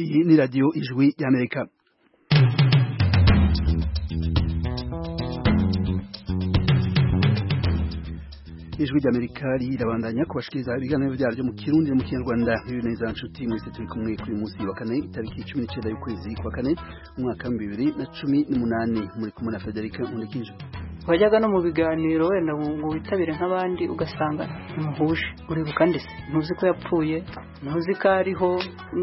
Iyi ni radiyo ijwi ry'amerika ijwi ry'amerika rirabandanya kubashikiriza ibiganiro byaryo mu kirundi no mu kinyarwanda biri neza nshuti mwese turi kumwe kuri uyu munsi wa kane itariki cumi n'icyenda y'ukwezi kwa kane umwaka w'ibihumbi bibiri na cumi n'umunani muri kumwe na federica nkurikije wajyaga no mu biganiro wenda ngo witabire nk'abandi ugasanga ntimuhuje uribuka ndetse ntuzi ko yapfuye ntuzi ko ariho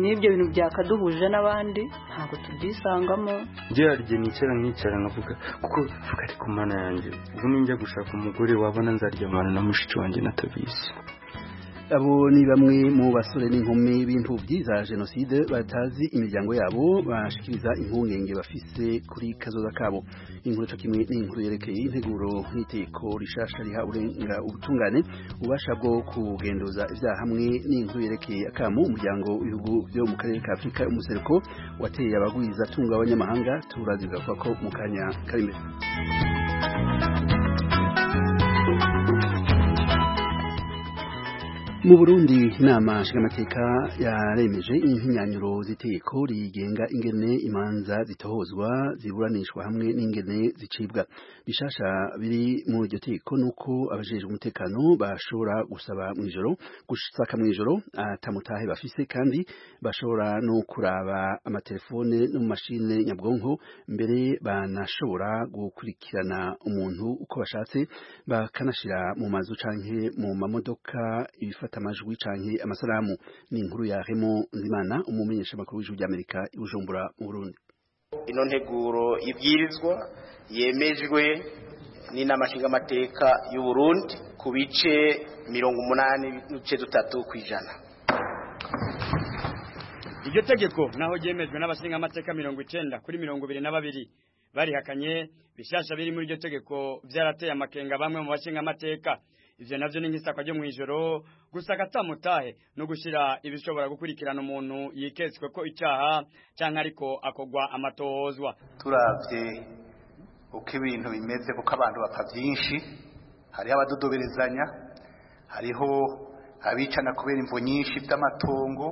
n'ibyo bintu byakaduhuje n'abandi ntabwo tubyisangamo njyewe hari igihe nicara nkicara nkavuga kuko vuga ari ku mana yanjye ubu ninjya gushaka umugore wabona nzaryamana na mushiki wanjye natabizi abo ni bamwe mu basore n'inkumi b'imfubyi za jenoside batazi imiryango yabo bashikiriza impungenge bafise kuri kazoza kabo inkuru cyo kimwe n'inkuru yerekeye integuro n'iteko rishasha riha urenga ubutungane ubasha bwo kugenduza ibyaha hamwe n'inkuru yerekeye akamu umuryango w'ibihugu byo mu karere ka afurika umuseruko wateye abagwiza tunga abanyamahanga turazigavuga ko mu kanya kari imbere mu burundi inama nshingamateka yaremeje impinyanyuro z'iteko rigenga ingene imanza zitohozwa ziburanishwa hamwe n'ingene zicibwa bishasha biri muri iryo teko nuko abajejwe umutekano bashobora gusaba mw'ijoro gusaka mw'ijoro atamutahe bafise kandi bashobora no kuraba amatelefone no mu mashine nyabwonko mbere banashobora gukurikirana umuntu uko bashatse bakanashira mu mazu canke mu mamodoka ibifata amajwi canke amasalamu ni inkuru ya Remo Nzimana umumenyesha makuru w'ijuru ry'Amerika ibujumbura mu Burundi ino nteguro ibwirizwa yemejwe n'inama nshingamateka y'u Burundi ku bice mirongo umunani n'ibice dutatu ku ijana iryo tegeko naho ryemejwe n'abashingamateka mirongo icenda kuri mirongo ibiri na babiri barihakanye bishasha biri muri iryo tegeko vyarateye amakenga bamwe mu bashingamateka ivyo navyo ni nk'isakwa ryo mw'ijoro gusaka atamutahe no gushira ibishobora gukurikirana umuntu yiketswe ko icaha canke ariko akogwa amatohozwa turavye uko ibintu bimeze kuko abantu bapfa vyinshi hariho abadodoberezanya hariho abicana kubera imvo nyinshi vy'amatongo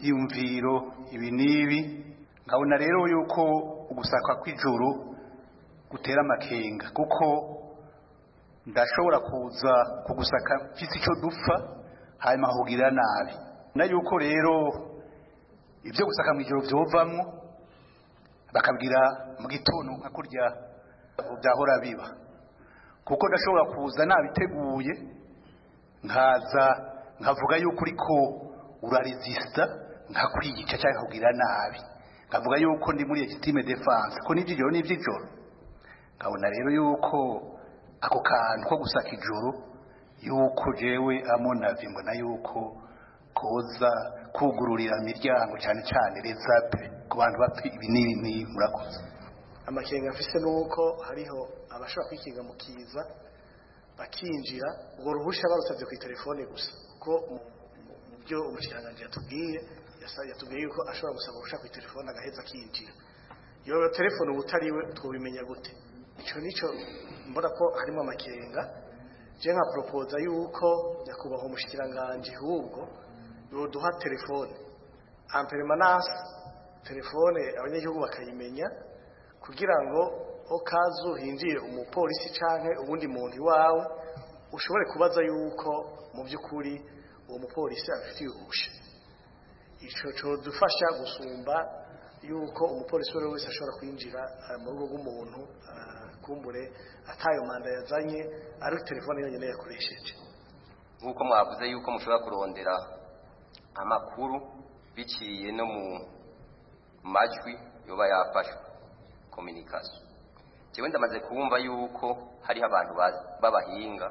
vy'imviro ibi n'ibi nkabona rero yuko ugusaka kw'ijuru gutera amakenga kuko ndashobora kuza kugusaka mfite icyo dupfa hanyuma hugira nabi na yuko rero ibyo gusaka mu ijoro byovamo bakabwira mu gitondo nka kurya byahora biba kuko ndashobora kuza nabiteguye nkaza nkavuga yuko uriko uraresisita nkakwiyica cyangwa nkakugira nabi nkavuga yuko ndi muri legitime defanse ko n'iby'ijoro n'iby'ijoro nkabona rero yuko ako kantu ko gusaka ijoro yuko jewe amonavi mbona yuko koza kugururira imiryango cyane cyane rezape ku bantu bapfa ibi n'ibi murakoze amakenga afise nuko hariho abashobora kwikinga mu kiza bakinjira urwo ruhusha barusabye ku telefone gusa kuko mu byo umushyiranganje yatubwiye yatubwiye yuko ashobora gusaba uruhusha ku telefone agaheza akinjira iyo telefone uba utariwe twubimenya gute icyo nicyo mbona ko harimo amakenga je nka propoza yuko nyakubahwa umushyikiranganje ahubwo yoduha telefone amperemanasi telefone abanyagihugu bakayimenya kugira ngo okazu hinjire umupolisi canke ubundi muntu iwawe ushobore kubaza yuko mu by'ukuri uwo mupolisi abifitiye ubusha ico codufasha gusumba yuko umupolisi uwo wese ashobora kwinjira mu rugo rw'umuntu kumbure atayo manda yazanye ari telefone yonyine yakoresheje nk'uko mwavuze yuko mushobora kurondera amakuru biciye no mu majwi yoba yafashwe kominikasiyo njyewe ndamaze kumva yuko hariho abantu b'abahinga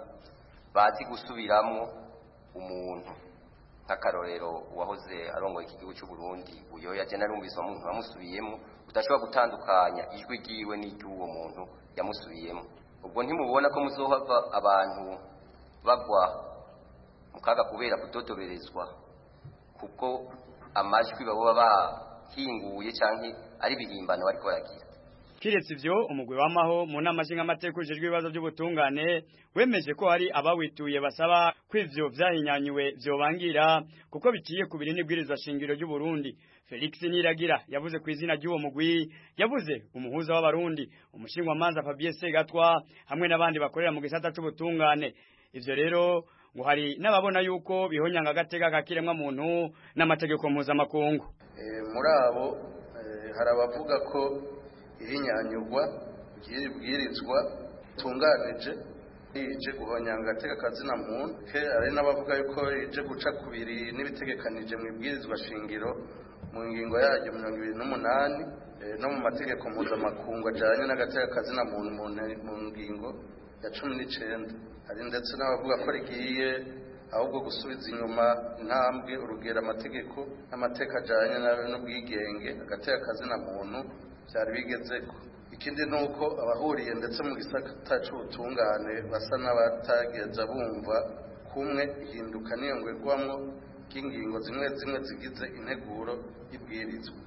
bazi gusubiramo umuntu nk'akarorero uwahoze arongoye iki gihugu cy'u Burundi uyoya jya narumvise umuntu wamusubiyemo udashobora gutandukanya ijwi ry'iwe n'iry'uwo muntu yamusubiyemo ubwo ntimubona ko muzohava abantu bagwa mu kaga kubera kudodoberezwa kuko amajwi baba bahinguye cyangwa ari ibihimbano bariko baragira kiretse ibyo umugwi w'amaho mu nama nshingamateka ujejwe ibibazo by'ubutungane wemeje ko hari abawituye basaba ko ivyo vyahinyanyuwe vyobangira kuko biciye ku biri n'ibwirizwa shingiro ry'u Burundi Felix Niragira yavuze ku izina ry'uwo mugwi yavuze umuhuza w'abarundi umushingwa manza Fabien Segatwa hamwe n'abandi bakorera mu gisata cy'ubutungane ivyo rero ngo hari n'ababona yuko bihonyanga agatega kakiremwa muntu n'amategeko mpuzamakungu muri abo hari abavuga ko ibinyanyurwa byibwirizwa bitunganije ije guhonyanga agatega kazina muntu hari n'abavuga yuko ije guca ku biri n'ibitegekanije mu ibwirizwa shingiro mu ngingo yaryo mirongo ibiri n'umunani no mu mategeko mpuzamakungu ajyanye n'agatega kazina muntu mu ngingo ya cumi n'icyenda hari ndetse n'abavuga ko rigiye ahubwo gusubiza inyuma intambwe urugero amategeko n'amateka ajyanye n'ubwigenge agateka akazina muntu byari bigeze ko ikindi ni uko abahuriye ndetse mu gisata cy'ubutungane basa n'abatageza bumva kumwe ihinduka niyongwegwamo ry'ingingo zimwe zimwe zigize integuro y'ibwirizwa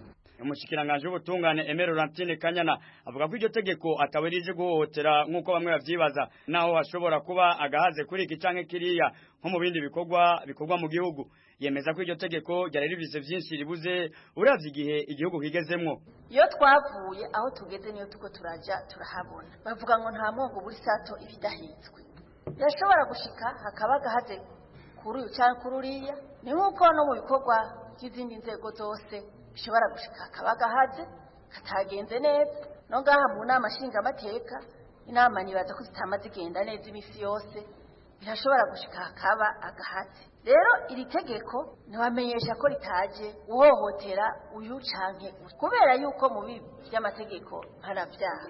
umushyikiranganje w'ubutungane Emera Laurentine Kanyana avuga ko iryo tegeko ataba rije guhohotera nk'uko bamwe babyibaza naho hashobora kuba agahaze kuri iki canke kiriya nko mu bindi bikorwa bikorwa mu gihugu yemeza ko iryo tegeko ryari rivise vyinshi ribuze uravye igihe igihugu kigezemwo iyo twavuye aho tugeze niyo tuko turaja turahabona bavuga ngo nta mungu buri sato ibidahitswe birashobora gushika hakaba agahaze kuri uyu cyangwa kuri uriya ni nk'uko no mu bikorwa by'izindi nzego zose bishobora gushika akaba gahaze katagenze neza no ngaha mu nama nshingamateka inama nibaza ko zitama zigenda neza iminsi yose birashobora gushika akaba agahaze rero iri tegeko ntibamenyesha ko ritaje uhohotera uyu canke uyu kubera yuko mu bibi by'amategeko mpanabyaha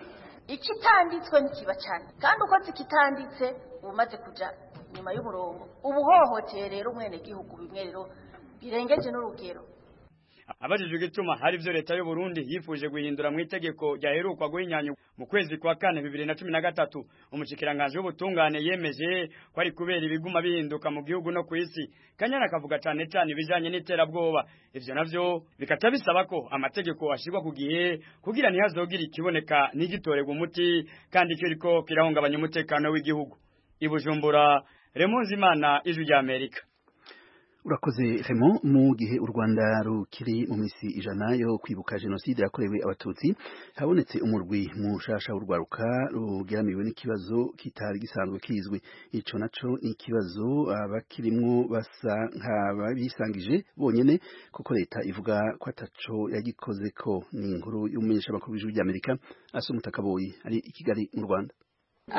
ikitanditswe ntikiba cyane kandi uko zikitanditse uba umaze kuja inyuma y'umurongo uba uhohoteye rero umwenegihugu bimwe rero birengeje n'urugero abajijwe igituma hari ibyo leta y'u Burundi yifuje guhindura mu itegeko ryaherukwa guhinyanya mu kwezi kwa kane bibiri na cumi na gatatu umushikiranganje w'ubutungane yemeje ko ari kubera ibiguma bihinduka mu gihugu no ku isi kanyana akavuga cyane cyane ibijyanye n'iterabwoba ibyo navyo bikata bisaba ko amategeko ashyirwa ku gihe kugira ntihazogire ikiboneka ntigitorerwe umuti kandi cyo riko kirahungabanya umutekano w'igihugu i Bujumbura Remunzimana ijwi rya Amerika urakoze remo mu gihe u rwanda rukiri mu minsi ijana yo kwibuka jenoside yakorewe abatutsi habonetse umurwi mushasha w'urwaruka rugeramiwe n'ikibazo kitari gisanzwe kizwi ico naco ni ikibazo abakirimwo basa nk'ababisangije bonyene kuko leta ivuga ko ataco yagikozeko ni inkuru y'umumenyeshamakuru w'ijwi ry'amerika asumuta kaboyi ari i kigali mu rwanda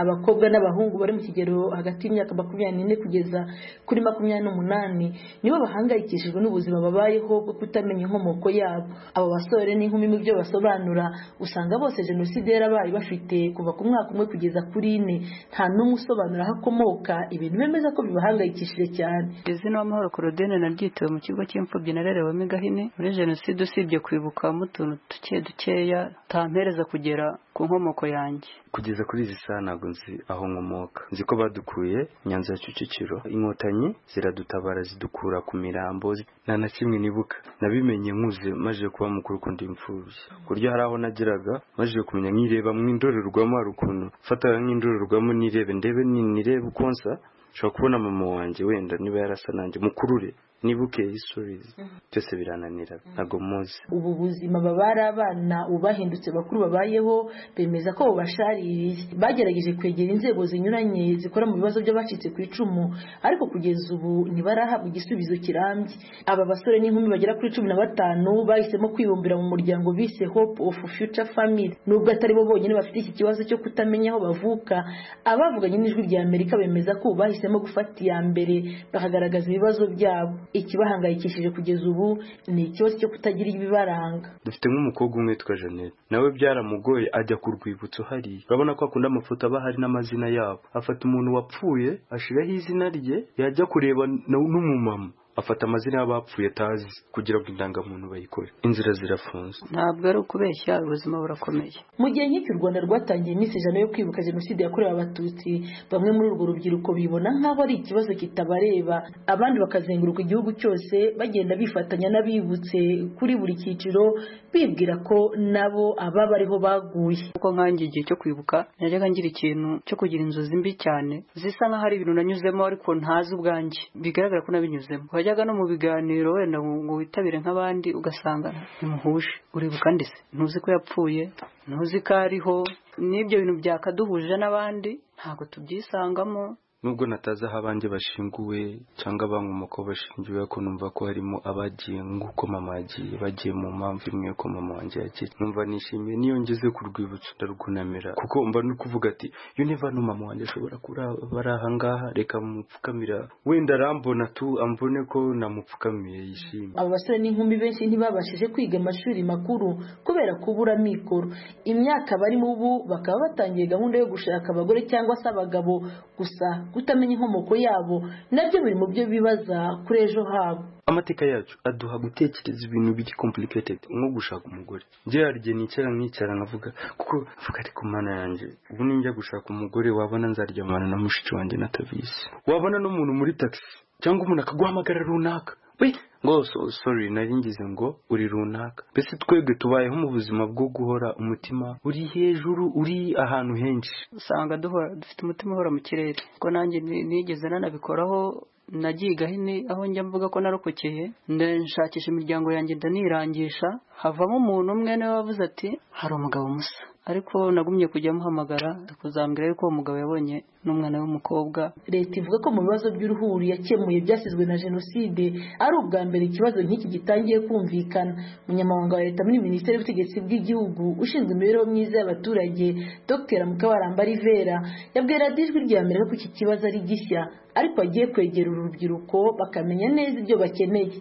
abakobwa n'abahungu bari mu kigero hagati y'imyaka makumyabiri n'ine kugeza kuri makumyabiri n'umunani nibo bahangayikishijwe n'ubuzima babayeho bwo kutamenya inkomoko yabo abo basore n'inkumi mu byo basobanura usanga bose jenoside yarabaye bafite kuva ku mwaka umwe kugeza kuri ine nta n'umwe usobanura aho akomoka ibintu bemeza ko bibahangayikishije cyane izina w'amahoro korodene naryitowe mu kigo cy'imfubyi narerewemo igahini muri jenoside usibye kwibukamo utuntu duke dukeya tampereza kugera ku nkomoko yanjye kugeza kuri izi saha ntabwo nzi aho nkomoka nzi ko badukuye nyanza ya Kicukiro inkotanyi ziradutabara zidukura ku mirambo nta na kimwe nibuka nabimenye nkuze maze kuba mukuru kundi imfubyi ku buryo hari aho nageraga maze kumenya nkireba mu indorerwamo hari ukuntu mfataga nk'indorerwamo nirebe ndebe nirebe uko nsa nshobora kubona mama wanjye wenda niba yarasa nanjye mukurure nibuke isubizo byose birananira ntabwo muzi ubu buzima babara abana ubahindutse bakuru babayeho bemeza ko bubashaririye bagerageje kwegera inzego zinyuranye zikora mu bibazo by'abacitse ku icumu ariko kugeza ubu ntibarahabwa igisubizo kirambye aba basore n'inkumi bagera kuri cumi na batanu bahisemo kwibumbira mu muryango bise hope of future family nubwo atari bo bonyine bafite iki kibazo cyo kutamenya aho bavuka abavuganye n'ijwi rya amerika bemeza ko ubu bahisemo gufata iya mbere bakagaragaza ibibazo byabo ikibahangayikishije kugeza ubu ni ikibazo cyo kutagira ibibaranga dufite nk'umukobwa umwe witwa jeannette nawe byaramugoye ajya ku rwibutso hariya urabona ko akunda amafoto aba hari n'amazina yabo afata umuntu wapfuye ashyiraho izina rye yajya kureba n'umumama afata amazina y'abapfuye atazi kugira ngo indangamuntu bayikore inzira zirafunze ntabwo ari ukubeshya ubuzima burakomeye mu gihe nk'iki u rwanda rwatangiye iminsi ijana yo kwibuka jenoside yakorewe abatutsi bamwe muri urwo rubyiruko bibona nk'aho ari ikibazo kitabareba abandi bakazenguruka igihugu cyose bagenda bifatanya n'abibutse kuri buri cyiciro bibwira ko nabo aba bariho baguye kuko nkanjye igihe cyo kwibuka najyaga ngira ikintu cyo kugira inzozi mbi cyane zisa nk'aho ari ibintu nanyuzemo ariko ntazi ubwanjye bigaragara ko nabinyuzemo wajyaga no mu biganiro wenda ngo witabire nk'abandi ugasanga ntimuhuje uribuka ndetse ntuzi ko yapfuye ntuzi ko ariho n'ibyo bintu byakaduhuje n'abandi ntabwo tubyisangamo nubwo natazi aho abanjye bashinguwe cyangwa abankomoko bashingiwe ariko numva ko harimo abagiye nk'uko mama yagiye bagiye mu mpamvu imwe ko mama wanjye yagiye numva nishimiye niyo ngeze ku rwibutso ndarwunamira kuko mba no kuvuga ati iyo niva no mama wanjye ashobora kuba ari aha ngaha reka mupfukamira wenda arambona tu ambone ko namupfukamiye yishimye aba basore n'inkumi benshi ntibabashije kwiga amashuri mikuru kubera kubura amikoro imyaka barimo ubu bakaba batangiye gahunda yo gushaka abagore cyangwa se abagabo gusa kutamenya inkomoko yabo nabyo biri mu byo bibaza kuri ejo habo amateka yacu aduha gutekereza ibintu biri complicated nko gushaka umugore njye hari igihe nicara nkicara nkavuga kuko mvuga ariko mana yanjye ubu ninjya gushaka umugore wabona nzaryamana na mushiki wanjye natabizi wabona n'umuntu muri taxi cyangwa umuntu akaguhamagara runaka we ngo sorry naringize ngo uri runaka mbese twebwe tubayeho mu buzima bwo guhora umutima uri hejuru uri ahantu henshi usanga duhora dufite umutima uhora mu kirere ko nanjye nigeze nanabikoraho nagiye hino aho njya mvuga ko narokokeye nshakisha imiryango yanjye ndanirangisha havamo umuntu umwe niwe wavuze ati hari umugabo musa ariko nagumye kujya amuhamagara kuzambwira yuko uwo mugabo yabonye n'umwana w'umukobwa leta ivuga ko mu bibazo by'uruhuri yakemuye byasizwe na jenoside ari ubwa mbere ikibazo nk'iki gitangiye kumvikana umunyamabanga wa leta muri minisiteri y'ubutegetsi bw'igihugu ushinzwe imibereho myiza y'abaturage dr mukabaramba rivera yabwira ijwi rya mbere ko iki kibazo ari gishya ariko agiye kwegera urubyiruko bakamenya neza ibyo bakeneye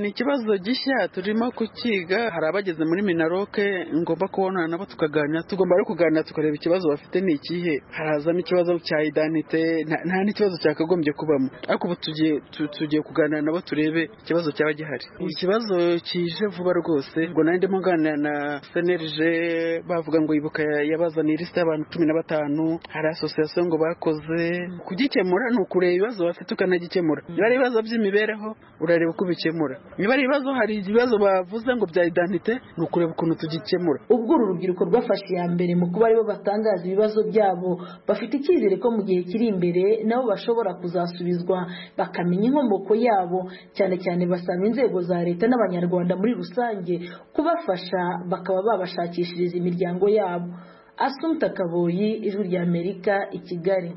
ni ikibazo gishya turimo kukiga hari abageze muri minaroke ngomba kubonana nabo tukaganira tugomba no kuganira tukareba ikibazo bafite ni ikihe harazamo ikibazo cya idanite nta n'ikibazo cyakagombye kubamo ariko ubu tugiye kuganira nabo turebe ikibazo cyaba gihari ikibazo kije vuba rwose ngo nanjye ndimo nganira na senerije bavuga ngo ibuka yabazaniye ilisita y'abantu cumi na batanu hari asosiyasiyo ngo bakoze kugikemura ni ukure ibibazo bafite ukanagikemura niba ari ibibazo by'imibereho urareba uko ubikemura niba ari ibibazo hari ibibazo bavuze ngo bya idanite ni ukureba ukuntu tugikemura ubwo uru rubyiruko rwafashe iya mbere mu kuba aribo batangaza ibibazo byabo bafite icyizere ko mu gihe kiri imbere nabo bashobora kuzasubizwa bakamenya inkomoko yabo cyane cyane basanga inzego za leta n'abanyarwanda muri rusange kubafasha bakaba babashakishiriza imiryango yabo asumta kaboyi ijwi rya amerika i kigali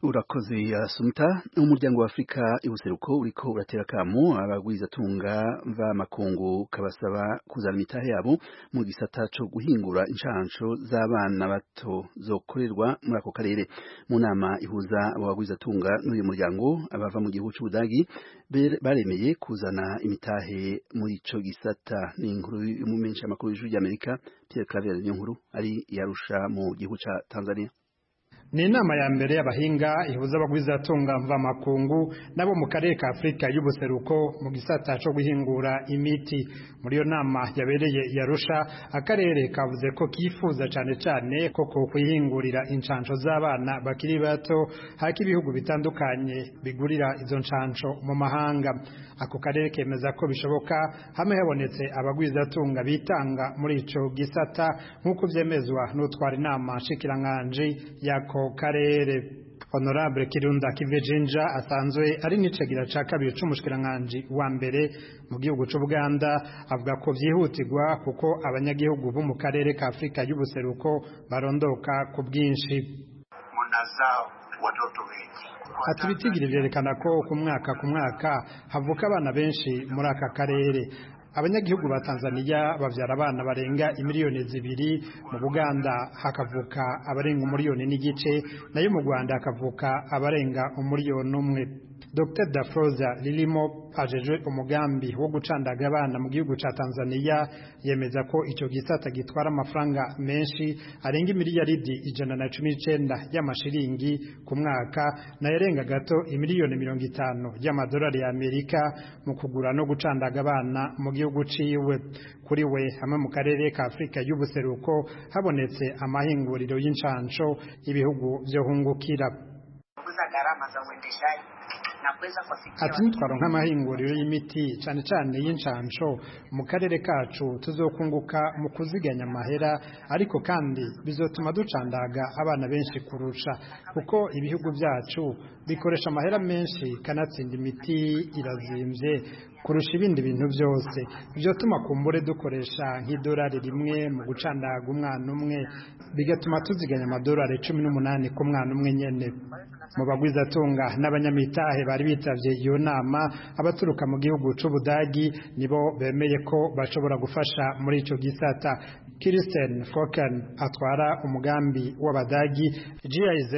urakoze asumta umuryango w'afurika ibuseruko uriko uratera akamu abagwizatunga b'amakungu kabasaba kuzana imitahe yabo mu gisata co guhingura inshansho z'abana bato zokorerwa muri ako karere mu nama ihuza abo bagwizatunga n'uyu muryango abava mu gihugu c'ubudagi baremeye kuzana imitahe muri ico gisata ni inkuru y'umumenshi amakuru y'ijuru ry'amerika pierre claver niyo nkuru ari yarusha mu gihugu ca tanzania ni inama ya mbere y'abahinga ihuza abagwizatunga mvamakungu nabo mu karere ka afurika y'ubuseruko mu gisata cyo guhingura imiti muri iyo nama yabereye yarusha akarere kavuze ko kifuza cyane cyane ko ku kwihingurira inshansho z'abana bakiri bato hako ibihugu bitandukanye bigurira izo nshansho mu mahanga ako karere kemeza ko bishoboka hamwe habonetse abagwizatunga bitanga muri icyo gisata nk'uko byemezwa n'utwara inama nshikiranganji yako karere honorable kirunda kivejinja asanzwe ari n'icegera ca kabiri c'umushikiranganji wa mbere mu gihugu c'ubuganda avuga ko vyihutirwa kuko abanyagihugu bo mu karere ka afurika y'ubuseruko barondoka ku bwinshi munazao watoto wengi ati ibitigiri vyerekana ko ku mwaka ku mwaka havuka abana benshi muri aka karere abanyagihugu ba Tanzania babyara abana barenga imiliyoni zibiri mu Buganda hakavuka abarenga umuliyoni n'igice nayo mu Rwanda hakavuka abarenga umuliyoni umwe Dr Dafroza Lilimo ajejwe umugambi wo gucandaga abana mu gihugu ca Tanzania yemeza ko ico gisata gitwara amafaranga menshi arenga imiliyaridi ijana na cumi n'icenda y'amashiringi ku mwaka nayarenga gato imiliyoni mirongo itanu y'amadolari ya Amerika mu kugura no gucandaga abana mu gihugu ciwe kuri we hamwe mu karere ka Afrika y'ubuseruko habonetse amahinguriro y'incanco ibihugu vyohungukira gharama za uendeshaji na kuweza kuwafikia ati nitwaronka amahinguriro y'imiti cyane cyane y'incansho mu karere kacu tuzokunguka mu kuziganya amahera ariko kandi bizotuma ducandaga abana benshi kurusha kuko ibihugu byacu bikoresha amahera menshi kanatsinda imiti irazimbye kurusha ibindi bintu byose bizotuma kumbure dukoresha nk'idolari rimwe mu gucandaga umwana umwe bigatuma tuziganya amadolari cumi n'umunani ku mwana umwe nyene mu bagwizatunga n'abanyamitahe bari bitavye iyo nama abaturuka mu gihugu c'ubudagi nibo bemeye ko bashobora gufasha muri ico gisata kiristen foken atwara umugambi w'abadagi giz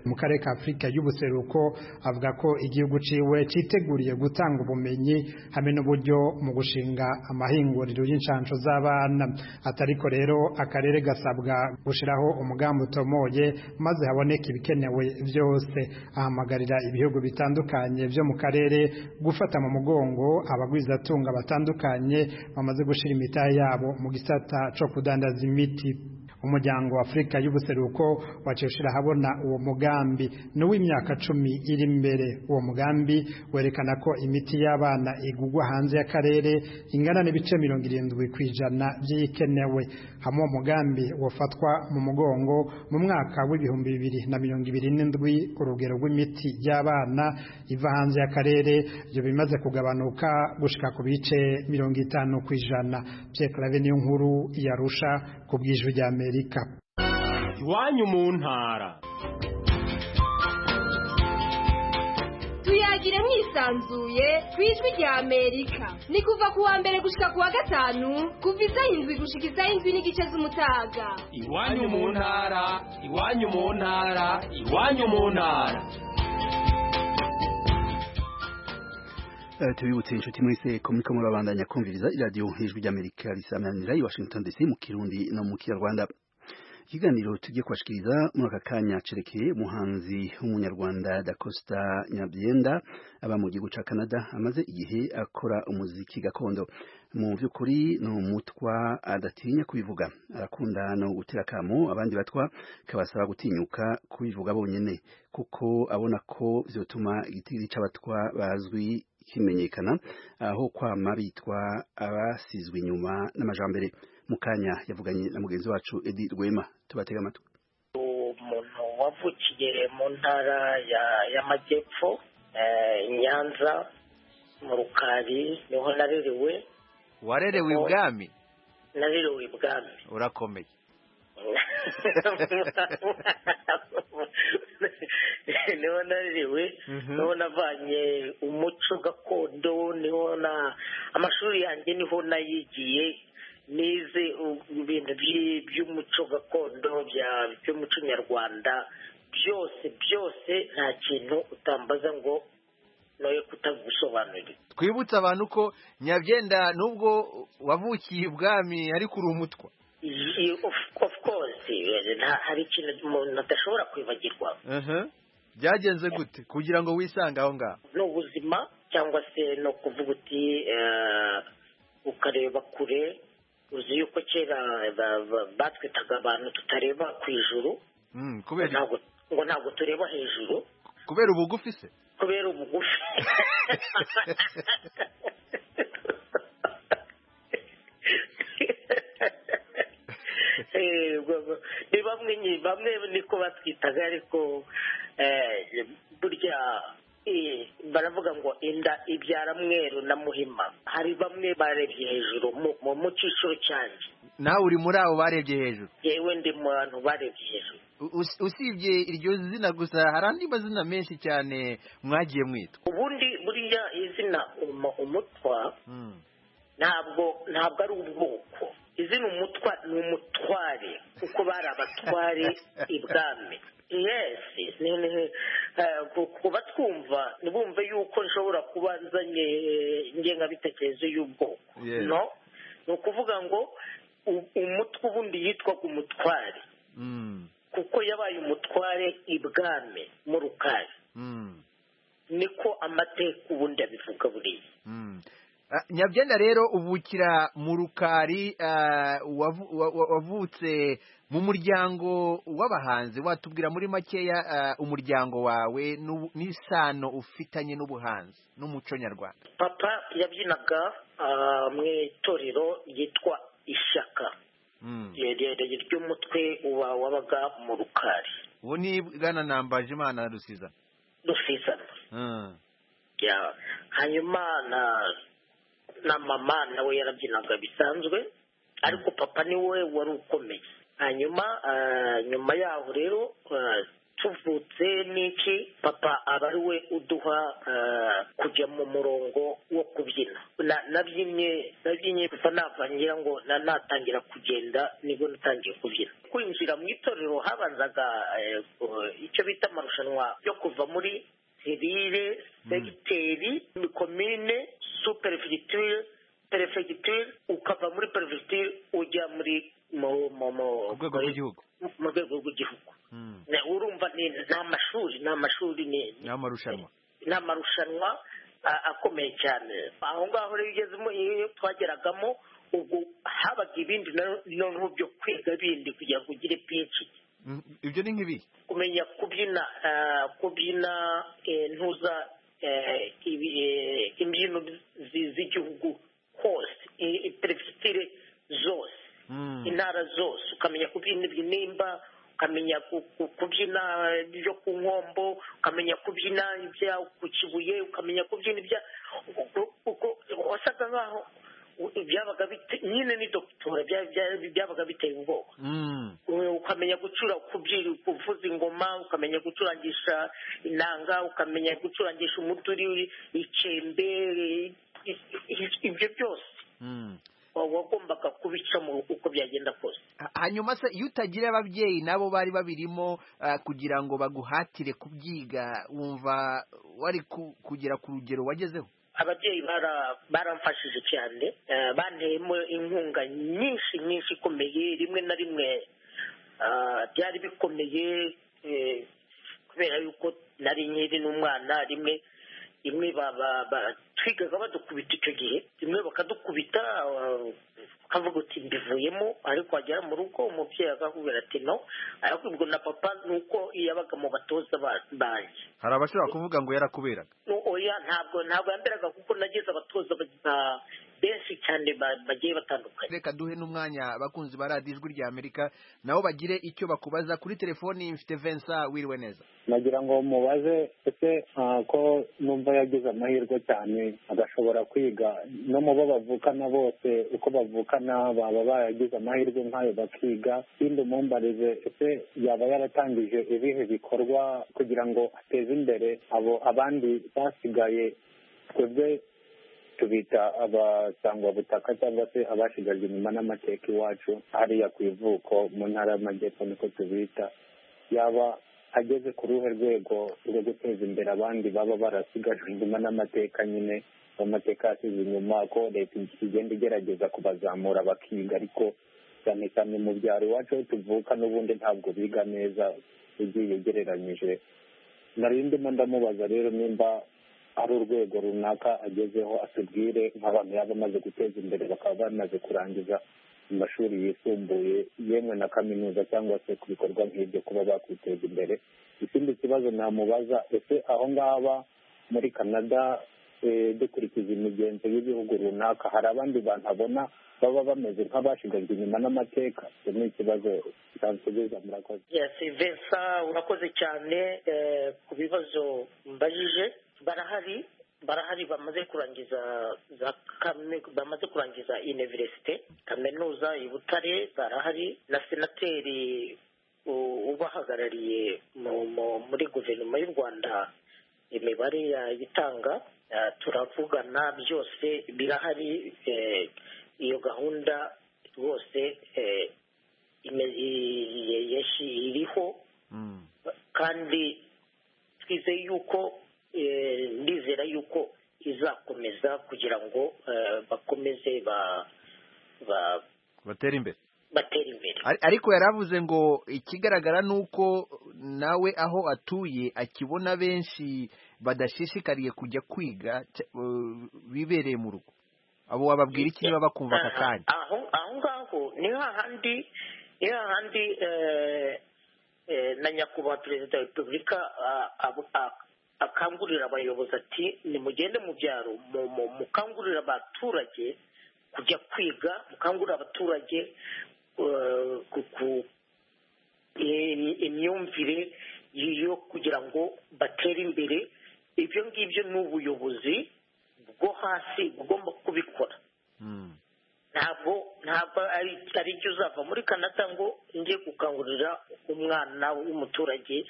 mu karere ka afurika y'ubuseruko avuga ko igihugu ciwe citeguriye gutanga ubumenyi hamwe n'uburyo mu gushinga amahinguriro y'incansho z'abana atariko rero akarere gasabwa gushiraho umugambi utomoye maze haboneka ibikenewe vyose ahamagarira ibihugu bitandukanye byo mu karere gufata mu mugongo abagwizatunga batandukanye bamaze gushira imitahe yabo mu gisata co kudandaza imiti umuryango wa afurika y'ubuseruko waciye ushyira ahabona uwo mugambi n'uw'imyaka cumi iri imbere uwo mugambi werekana ko imiti y'abana igugwa hanze y'akarere ingana n'ibice mirongo irindwi ku ijana by'iyikenewe hamwe uwo mugambi wafatwa mu mugongo mu mwaka w'ibihumbi bibiri na mirongo ibiri n'indwi urugero rw'imiti y'abana iva hanze y'akarere ibyo bimaze kugabanuka gushyika ku bice mirongo itanu ku ijana byekarave niyo nkuru yarusha ku bw'ijwi rya mbere amerika iwanyu mu ntara tuyagire mwisanzuye ku ijwi rya amerika ni kuva ku wa mbere gushyika ku wa gatanu kuva isaha indwi gushyika isaha indwi n'igice z'umutaga iwanyu mu ntara iwanyu mu ntara iwanyu mu ntara tubibutse inshuti mwese ko muriko murabandanya kumviriza iradiyo hejuru ry'amerika risamanira i washington dc mu kirundi no mu kinyarwanda ikiganiro tugiye kubashikiriza muri aka kanya cerekeye umuhanzi w'umunyarwanda dakosta nyabyenda aba mu gihugu ca canada amaze igihe akora umuziki gakondo mu by'ukuri ni umutwa adatinya kubivuga arakunda no gutera akamo abandi batwa kabasaba gutinyuka kubivuga bonyene kuko abona ko vyotuma igitigiri c'abatwa bazwi kimenyekana aho kwama bitwa abasizwe inyuma n'amajambere mu kanya yavuganye na mugenzi wacu edi rwema tubatega amatwi umuntu wavukiye mu ntara y'amajyepfo nyanza mu rukari niho narerewe warerewe ibwami narerewe ibwami urakomeye niho naririwe niho navanye umuco gakondo niho na amashuri yanjye niho nayigiye nize ibintu by'umuco gakondo by'umuco nyarwanda byose byose nta kintu utambaza ngo noye kutagusobanurira twibutse abantu ko nyabyenda nubwo wavukiye ubwami ariko uri umutwa of course hari ikintu umuntu adashobora kwibagirwa byagenze gute kugira ngo wisange aho ngaho ni ubuzima cyangwa se no kuvuga uti ukareba kure uzi yuko kera batwitaga abantu tutareba ku ijuru ngo ntabwo tureba hejuru kubera ubugufi se kubera ubugufi ni bamwe bamwe niko batwitaga ariko burya baravuga ngo inda ibyara mweru na muhima hari bamwe barebye hejuru mu cyiciro cyanjye nawe uri muri abo barebye hejuru yewe ndi mu bantu barebye hejuru usibye iryo zina gusa hari andi mazina menshi cyane mwagiye mwitwa ubundi buriya izina umutwa ntabwo ntabwo ari ubwoko izi ni umutwa ni umutware kuko bari abatware ibwami yesi kuba twumva ntibumve yuko nshobora kuba nzanye ingengabitekerezo y'ubwoko no ni ukuvuga ngo umutwe ubundi yitwaga umutware kuko yabaye umutware ibwami mu rukari niko amateka ubundi abivuga buriya nyabyenda rero uvukira mu rukari wavutse mu muryango w'abahanzi watubwira muri makeya umuryango wawe n'isano ufitanye n'ubuhanzi n'umuco nyarwanda papa yabyinaga mu itorero ryitwa ishyaka rirerire ry'umutwe wabaga mu rukari ubu ni bwana nambaje imana rusizana rusizana hanyuma na na mama nawe yarabyinaga bisanzwe ariko papa niwe wari ukomeye hanyuma nyuma yaho rero tuvutse n'iki papa aba ari we uduha kujya mu murongo wo kubyina nabyinye nabyinye papa navangira ngo natangira kugenda nibwo natangiye kubyina kwinjira mu itorero habanzaga icyo bita amarushanwa yo kuva muri serire segiteri komine superefegiture perefegiture ukava muri perefegiture ujya muri mu rwego rw'igihugu mu rwego rw'igihugu urumva ni amashuri ni amashuri ni amarushanwa ni amarushanwa akomeye cyane aho ngaho rero ugezemo iyo twageragamo ubwo habaga ibindi noneho byo kwiga bindi kugira ngo ugire pinshi ibyo ni nk'ibi kumenya kubyina kubyina ntuza imbyino z'igihugu hose perefegitire zose intara zose ukamenya kubyina ibinimba ukamenya kubyina ibyo ku nkombo ukamenya kubyina ibya ku kibuye ukamenya kubyina ibya wasaga nkaho byabaga nyine ni dogitora byabaga biteye ubwoba ukamenya gucura kubyira kuvuza ingoma ukamenya gucurangisha inanga ukamenya gucurangisha umuturi ikembe ibyo byose wagombaga kubicamo uko byagenda kose hanyuma se iyo utagira ababyeyi nabo bari babirimo kugira ngo baguhatire kubyiga wumva wari kugera ku rugero wagezeho ababyeyi baramfashije cyane banteyemo inkunga nyinshi nyinshi ikomeye rimwe na rimwe byari bikomeye kubera yuko nari nkiri n'umwana rimwe rimwe twigaga badukubita icyo gihe rimwe bakadukubita ukavuga uti mbivuyemo ariko wagera mu rugo umubyeyi akakubwira ati no arakwibwa na papa nuko yabaga mu batoza banjye hari abashobora kuvuga ngo yarakuberaga oya ntabwo ntabwo yamberaga kuko nageze abatoza benshi cyane bagiye batandukanye reka duhe n'umwanya abakunzi ba radiyo ijwi rya amerika nabo bagire icyo bakubaza kuri telefoni mfite vensa wiriwe neza nagira ngo mubaze ese ko numva yagize amahirwe cyane agashobora kwiga no mu bo bavukana bose uko bavukana baba baragize amahirwe nk'ayo bakiga ikindi umumbarize ese yaba yaratangije ibihe bikorwa kugira ngo ateze imbere abo abandi basigaye twebwe tubita abasangwabutaka cyangwa se abashigajwe inyuma n'amateka iwacu hariya ku ivuko mu ntara y'amajyepfo niko tubita yaba ageze ku ruhe rwego rwo guteza imbere abandi baba barasigajwe inyuma n'amateka nyine amateka yasize inyuma ko leta igenda igerageza kubazamura bakiga ariko cyane cyane mu byaro iwacu aho tuvuka n'ubundi ntabwo biga neza ugiye ugereranyije nari ndimo ndamubaza rero nimba ari urwego runaka agezeho atubwire nk'abantu yaba amaze guteza imbere bakaba bamaze kurangiza amashuri yisumbuye yemwe na kaminuza cyangwa se ku bikorwa nk'ibyo kuba bakwiteza imbere ikindi kibazo namubaza ese aho ngaba muri canada dukurikiza imigenzo y'ibihugu runaka hari abandi bantu abona baba bameze nk'abashigajwe inyuma n'amateka icyo ni ikibazo kitansubiza murakoze vensa urakoze cyane ku bibazo mbajije barahari barahari bamaze kurangiza za bamaze kurangiza iniverisite kaminuza i butare barahari na senateri ubahagarariye muri guverinoma y'u rwanda imibare yayitanga turavugana byose birahari iyo gahunda rwose iriho kandi twizeye yuko ndizera yuko izakomeza kugira ngo bakomeze batera imbere batera imbere ariko yaravuze ngo ikigaragara ni uko nawe aho atuye akibona benshi badashishikariye kujya kwiga bibereye mu rugo abo wababwira iki niba bakumva aka kanya aho ngaho ni hahandi ni hahandi na nyakubahwa perezida wa repubulika akangurira abayobozi ati nimugende mu byaro mukangurire abaturage kujya kwiga mukangurira abaturage imyumvire yo kugira ngo batere imbere ibyo ngibyo ni ubuyobozi bwo hasi bugomba kubikora ntabwo ntabwo ari byo uzava muri kanada ngo njye gukangurira umwana w'umuturage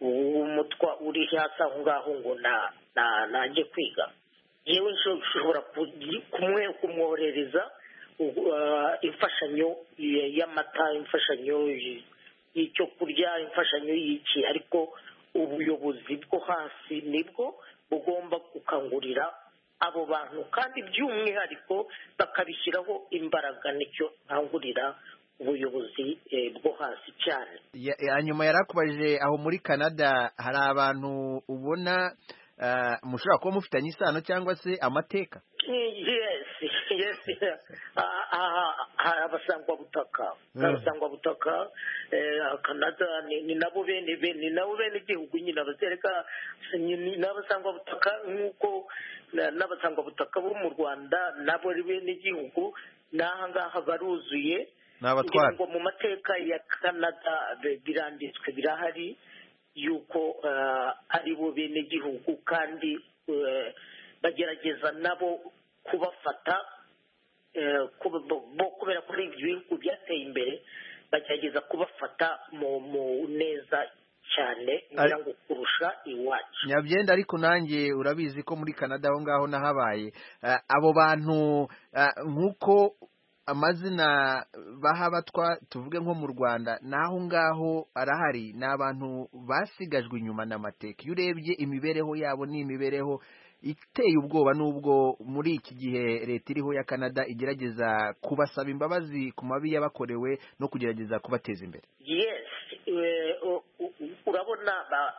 w'umutwa uri hasi aho ngaho ngo najye kwiga yewe ushobora kumwoherereza imfashanyo y'amata imfashanyo y'icyo kurya imfashanyo y'iki ariko ubuyobozi bwo hasi nibwo bugomba gukangurira abo bantu kandi by'umwihariko bakabishyiraho imbaraga nicyo nkangurira ubuyobozi bwo hasi cyane nyuma yarakubajije aho muri canada hari abantu ubona mushobora kuba mufitanye isano cyangwa se amateka yesi yesi hari abasangwabutaka abasangwabutaka canada ni nabo bene ni nabo bene igihugu nyine abazereka ni abasangwabutaka nk'uko n'abasangwabutaka bo mu rwanda nabo ari bene igihugu n'aha ngaha baruzuye kugira ngo mu mateka ya canada biranditswe birahari yuko ari bo bene igihugu kandi bagerageza nabo kubafata kubera ko ari ibihugu byateye imbere bagerageza kubafata mu neza cyane ngo kurusha iwacu nyabyenda ariko nanjye urabizi ko muri canada aho ngaho nahabaye abo bantu nk'uko amazina bahabatwa tuvuge nko mu rwanda n'aho ngaho arahari ni abantu basigajwe inyuma n'amateka iyo urebye imibereho yabo ni imibereho iteye ubwoba n'ubwo muri iki gihe leta iriho ya canada igerageza kubasaba imbabazi ku mabi y'abakorewe no kugerageza kubateza imbere yesi urabona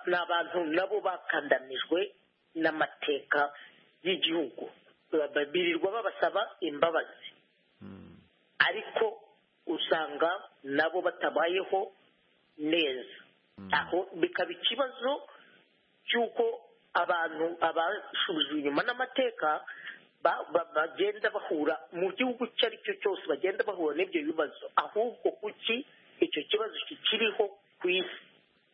ni abantu nabo bakandanijwe n'amateka y'igihugu birirwa babasaba imbabazi ariko usanga nabo batabayeho neza aho bikaba ikibazo cy'uko abantu abashubijwe inyuma n'amateka bagenda bahura mu gihugu icyo ari cyo cyose bagenda bahura n'ibyo bibazo ahubwo kuki icyo kibazo kikiriho ku isi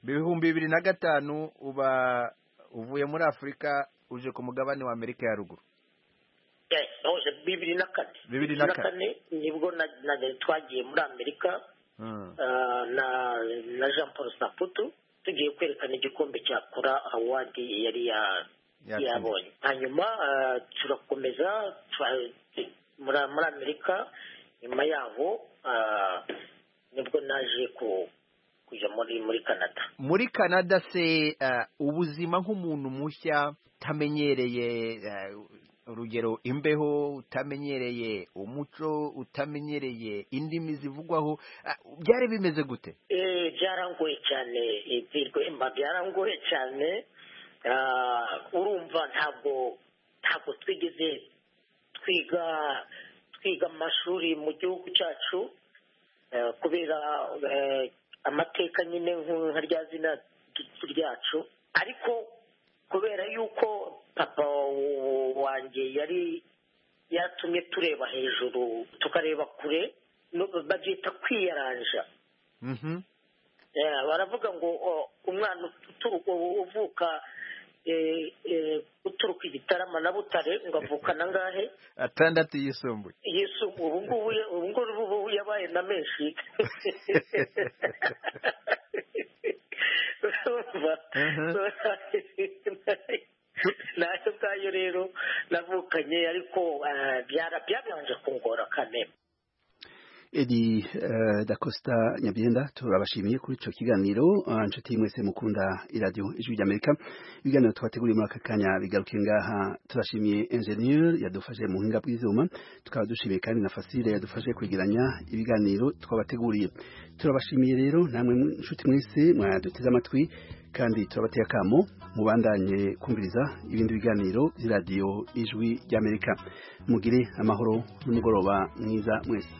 ibihumbi bibiri na gatanu uba uvuye muri afurika uje ku mugabane wa amerika ya ruguru bibiri na kane bibiri na kane nibwo twagiye muri amerika na jean paul saputu tugiye kwerekana igikombe cya kora awadi yari yabonye hanyuma turakomeza muri amerika nyuma yaho nibwo naje kujya muri muri canada muri canada se ubuzima nk'umuntu mushya utamenyereye urugero imbeho utamenyereye umuco utamenyereye indimi zivugwaho byari bimeze gute byarangoye cyane ibirwemba byarangoye cyane urumva ntabwo ntabwo twigeze twiga twiga amashuri mu gihugu cyacu kubera amateka nyine nka rya zina ryacu ariko kubera yuko papa wanjye yari yatumye tureba hejuru tukareba kure babyita kwiyaranja baravuga ngo umwana uvuka uturuka igitarama na butare ngo avukana angahe atandatu yisumbuye yisumbuye ubu ngubu yabaye na menshi nawe ubwayo rero navukanye ariko byarabanje kungora kamere Edi da Costa Nyabyenda turabashimiye kuri ico kiganiro inshuti mwese mukunda iradio ijwi ry'Amerika ibiganiro twateguriye muri aka kanya bigarukiye ngaha turashimiye engineer yadufashe mu hinga bw'ivyuma tukaba dushimiye kandi na Fasile yadufashe kwegeranya ibiganiro twabateguriye turabashimiye rero namwe inshuti mwese mwaduteze amatwi kandi turabateye akamo mubandanye kumviriza ibindi biganiro by'iradio ijwi ry'Amerika mugire amahoro n'umugoroba mwiza mwese